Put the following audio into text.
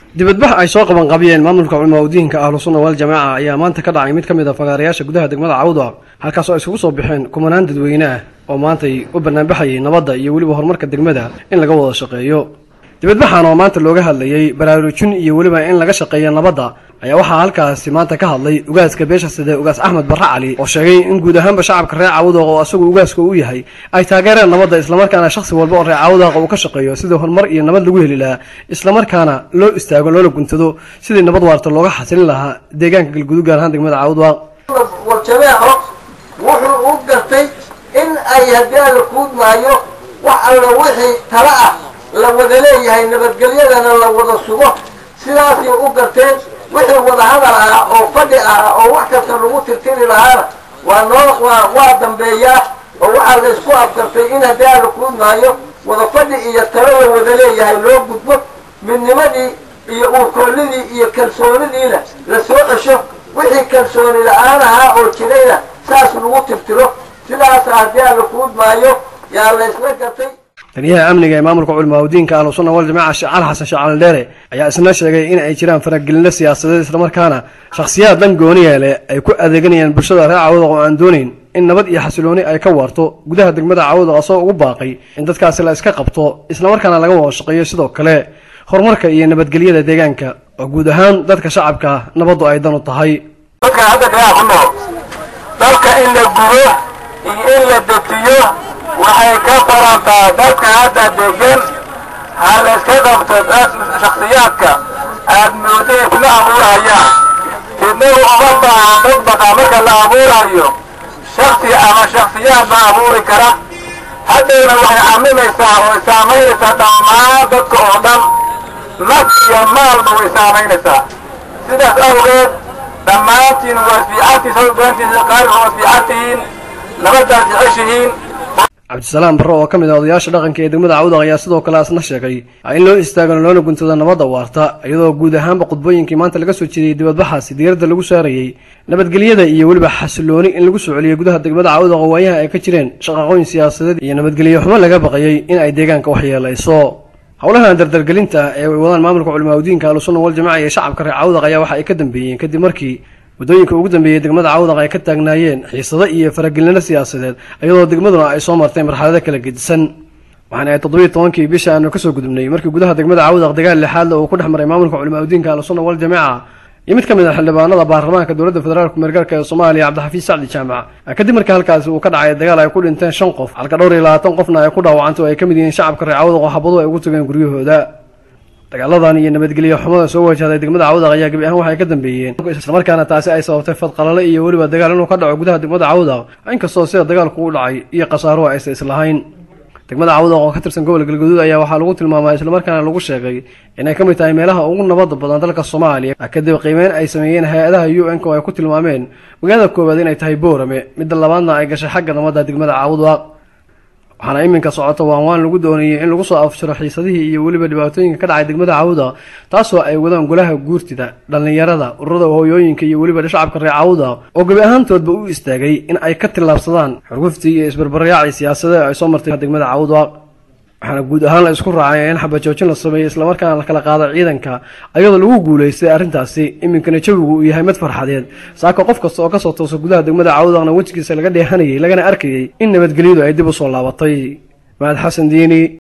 dibadbax ay soo qaban qabiyeen maamulka culimaadudiinka ahlu sunna waljamaaca ayaa maanta ka dhacay mid ka mid a fagaarayaasha gudaha degmada cawda halkaasoo ay isugu soo baxeen kumanaan dadweyne ah oo maantay u banaanbaxayay nabadda iyo weliba horumarka degmada in laga wada shaqeeyo dibadbaxan oo maanta looga hadlayey baraarujin iyo weliba in laga shaqeeyo nabadda ayaa waxaa halkaasi maanta ka hadlay ugaaska beesha side ugaas axmed barre cali oo sheegay in guud ahaanba shacabka reer cawdaq oo isagu ugaaska u yahay ay taageereen nabadda islamarkaana shakhsi walba oo reer cawdaqa uu ka shaqeeyo sidii horumar iyo nabad lagu heli lahaa islamarkaana loo istaago loola guntado sidii nabad waarta looga xasilin lahaa deegaanka galgudug gaar ahaan degmada cawdaq warjameeco wuxuu u gartay in ay haddii alla kuudmaayo wax alla wixii tala ah la wada leeyahay nabadgelyadana la wada sugo sidaasay u garteen wixii wada hadal ah oo fadhi ah oo wax kasta lagu tirtiri lahaana waa noo waa waa dambeeyaa oo waxaa la isku afgartay in haddii alla kuudmaayo wada fadhi iyo talo la wada leeyahay loo gudbo midnimadii iyo uurkoolidii iyo kalsoonidiina la soo cesho wixii kalsooni la-aan ahaa oo jirayna saas lagu tirtiro sidaasa haddii alla kuudmaayo yaa la isla gartay taliyaha amniga ee maamulka culimaadudiinka ahlu sunna waljamaaca sheecali xasan shacali dheere ayaa isna sheegay in ay jiraan faragelino siyaasadeed islamarkaana shakhsiyaad dhan gooniya leh ay ku adeeganayaan bulshada reer cawdaq oo aan doonayn in nabad iyo xasilooni ay ka waarto gudaha degmada cawdaq asoo ugu baaqay in dadkaasi la iska qabto islamarkaana laga wada shaqeeyo sidoo kale horumarka iyo nabadgelyada deegaanka oo guud ahaan dadka shacabka nabaddu ay dan u tahay dadka hadda kaa ku nool dalka in la gubo iyo in la dejiyo waxay ka farantaa dadka hadda degan ha la iska qabto shaksiyaadka aad moodo isla abuurayaan sidnagu uma baahan dad baqa marka la abuurayo shaksi ama shaksiyaad ma abuuri kara haddayna waxay camimaysaa oo saamaynaysaa dhammaan dadka oo dhan naf iyo maalba way saamaynaysaa sidaas awgeed dhammaantiin waa isfiicantiin sababdoontiisa qaarka waa isfiicantihiin nabadaad jeceshihiin cabdisalaam barre oo ka mid ah odayaasha dhaqanka ee degmada cawdaq ayaa sidoo kale asna sheegay in loo istaagano loona guntado nabadda waarta iyadoo guud ahaanba khudbooyinkii maanta laga soo jeediyey dibadbaxaasi diiradda lagu saarayey nabadgelyada iyo weliba xasilooni in lagu soo celiyey gudaha degmada cawdaq oo waayaha ay ka jireen shaqaqooyin siyaasadeed iyo nabadgelyo xumo laga baqayey in ay deegaanka waxyeelayso howlahan dardargelinta ee ay wadaan maamulka culimaadudiinka ahlusunna waljamaca iyo shacabka reer cawdaq ayaa waxa ay ka dambeeyeen kadib markii waddooyinka ugu dambeeyey degmada cawdaq ay ka taagnaayeen xiisado iyo faragelinno siyaasadeed iyadoo degmaduna ay soo martay marxalado kala gedisan waxaana ay toddobiiy tobankii bisha aanu kasoo gudubnay markii gudaha degmada cawdaq dagaal lixaadle uu ku dhex maray maamulka culimaadudiinka ahlusunna waljamaaca iyo mid ka mid a xildhibaanada baarlamaanka dowladda federaalk meergaarka ee soomaaliya cabdixafiis sacdi jaamac kadib markii halkaasi uu ka dhacay dagaal ay ku dhinteen shan qof halka dhowr iyo labaatan qofna ay ku dhaawacantay oo ay ka mid yihiin shacabka reer cawdaq oo xabadu ay ugu tageen guryahooda dagaaladan iyo nabadgelyo xumada soo wajahday degmada cawdaq ayaa gebi ahaan waxay ka dambeeyeen islamarkaana taasi ay sababtay fadqalale iyo weliba dagaal inuu ka dhaco gudaha degmada cawdaq inkastoo sida dagaalku u dhacay iyo khasaaruhu aysa islahayn degmada cawdaq oo ka tirsan gobolka galgaduud ayaa waxaa lagu tilmaamay islamarkaana lagu sheegay inay ka mid tahay meelaha ugu nabada badan dalka soomaaliya kadib qiimeyn ay sameeyeen hay-adaha u n k oo ay ku tilmaameen magaalada koowaad inay tahay boorame midda labaadna ay gashay xagga nabadda degmada cawdaq waxaana iminka socota waan waan lagu doonayay in lagu soo afjiro xiisadihii iyo weliba dhibaatooyinka ka dhacay degmada cawda taasoo ay wadaan golaha guurtida dhallinyarada ururada hooyooyinka iyo weliba shacabka reer cawda oo gebi ahaantoodba u istaagay in ay ka tillaabsadaan xurguftii iyo isbarbarayaacii siyaasadee ay soo martay degmada cawda waxaana guud ahaan la isku raacay in xabajoojin la sameeyey islamarkaana la kala qaado ciidanka ayadoo lagu guulaystay arrintaasi iminkana jawigu uu yahay mid farxadeed saaka qof kasta oo kasoo toosa gudaha degmada cawdaqna wejigiisa laga dheehanayay lagana arkayay in nabadgelyadu ay dib u soo laabatay mahad xasan diini